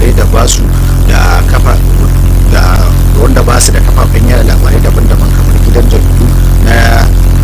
labarai da basu da kafa da wanda ba su da kafafen yada labarai daban-daban kamar gidan jaridu na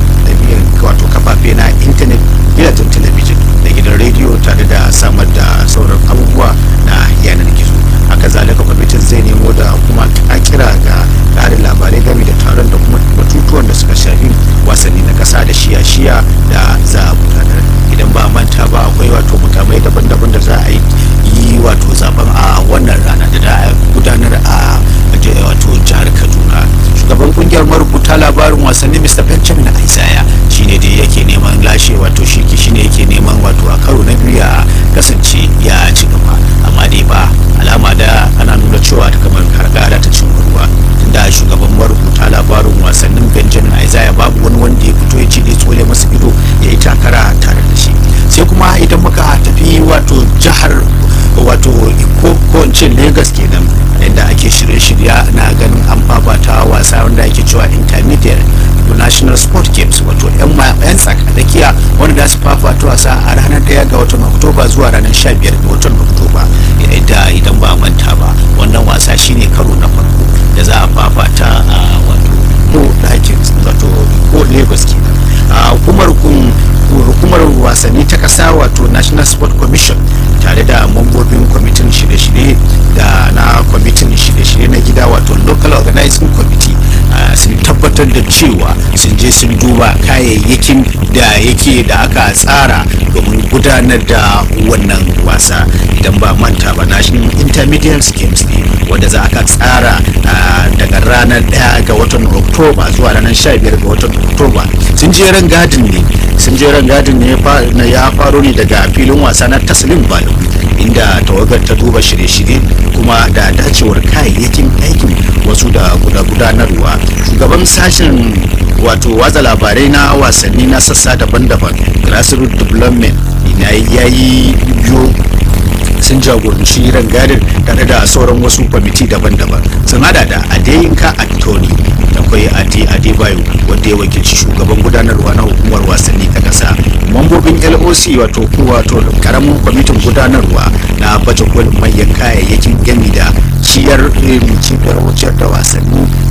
wato kafafe na intanet gidajen talabijin da gidan rediyo tare da samar da sauran abubuwa na yanar gizo haka zalika kwamitin zai nemo da kuma a kira ga ƙarin labarai game da taron da kuma batutuwan da suka shafi wasanni na ƙasa da shiya-shiya da za a gudanar idan ba manta ba akwai wato mukamai daban-daban da za a yi wato zaben a wannan rana da za a gudanar a wato jihar kaduna shugaban kungiyar marubuta labarin wasanni mr benjamin isaiah shine da yake neman lashe wato shi shine yake neman wato a karo na biyu ya kasance ya ci gaba amma dai ba alama da ana nuna cewa ta kamar karkara ta cin ruwa tunda shugaban marubuta labarin wasannin benjamin isaiah babu wani wanda ya fito ya ce dai tsole masa ido ya yi takara tare da shi sai kuma idan muka tafi wato jihar wato ko ko lagos kenan inda ake shirye-shirya na ganin an fafata wasa wanda ake cewa intermediate national sport games wato yan tsakadakiya wanda za su fafata wasa a ranar daya ga watan oktoba zuwa ranar 15 ga watan oktoba da idan ba manta ba wannan wasa shine karo na farko da za a fafata a wato ko ɗakin wato ko lagos kenan a hukumar hukumar wasanni ta kasa wato national sport commission tare da mambobin kwamitin shirye-shirye da na kwamitin shirye-shirye na gida wato local organizing committee sun tabbatar da cewa sun je sun duba kayayyakin da yake da aka tsara domin gudanar da wannan wasa idan ba manta ba national intermediate games ne wanda za aka tsara daga ranar 1 ga watan oktoba zuwa ranar 15 ga watan oktoba sun je ran gadin ne sun je ran gadin ne ya faro ne daga filin wasa na taslim balo inda tawagar ta duba shirye-shirye kuma da dacewar kayayyakin aikin wasu da gudanarwa shugaban sashen wato watsa labarai na wasanni na sassa daban-daban grassroots development ya yi biyo sun jagoranci rangadin tare da sauran wasu kwamiti daban-daban sun hada da adeyinka antoni akwai ade adebayo wanda ya wakilci shugaban gudanarwa na hukumar wasanni ta kasa mambobin loc wato wato karamin kwamitin gudanarwa na baje kolin manyan kayayyakin gami da ciyar cibiyar wuciyar da wasanni